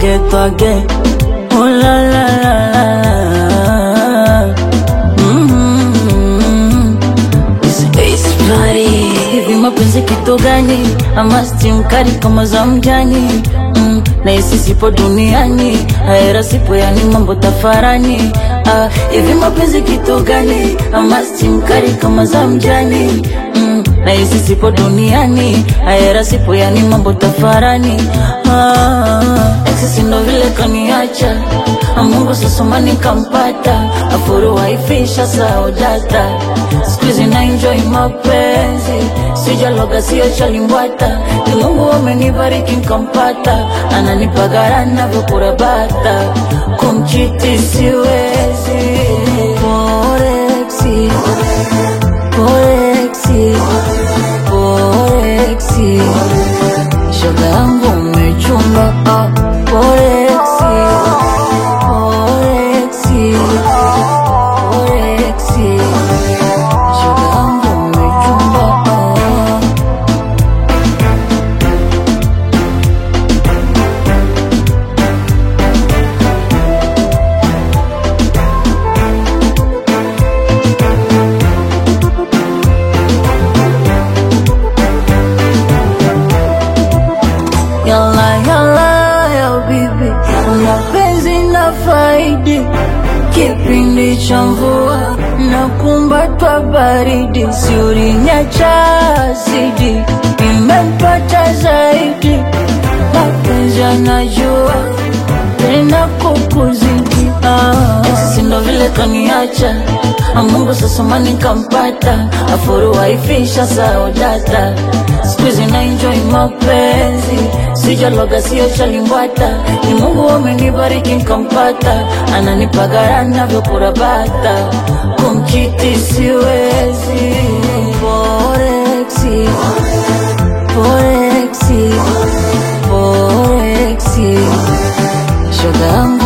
forget again. Oh la la la la la. Mm-hmm. It's, it's bloody. Hivi mapenzi kitu gani? Ama stimu kali kama za mjani mm, na hisi sipo duniani, haera sipo, yani mambo tafarani. Ah, hivi mapenzi kitu gani? Ama stimu kali kama za mjani mm, na hisi sipo duniani, haera sipo, yani mambo tafarani. Ah, exes ndo vile kaniacha Mungu sasoma nikampata, afuru waifisha sao data Squeeze na enjoy mapenzi, sijaloga sio chalimbwata Ni Mungu amenibariki nkampata, ananipagara navyokurabata Kumchiti siwezi Porexi, porexi, porexi Shoga yangu umechumba, ah, porexi Porexi, porexi Shoga yangu umechumba, ah. Yalla yalla ya bibi, mapenzi na faidi, kipindi cha mvua na kumbatwa baridi, siurinyacha asidi, imempata zaidi, mapenzi anajua tena kukuzidi, ah. Sisi ndo vile kaniacha Mungu sasa mani kampata, afuru waifisha sao data Squeeze na enjoy mapenzi, sijaloga sio chalimbwata, ni Mungu amenibariki nkampata, ananipagara navyokurabata, kumchiti siwezi. Porexi, porexi, porexi, shoga yangu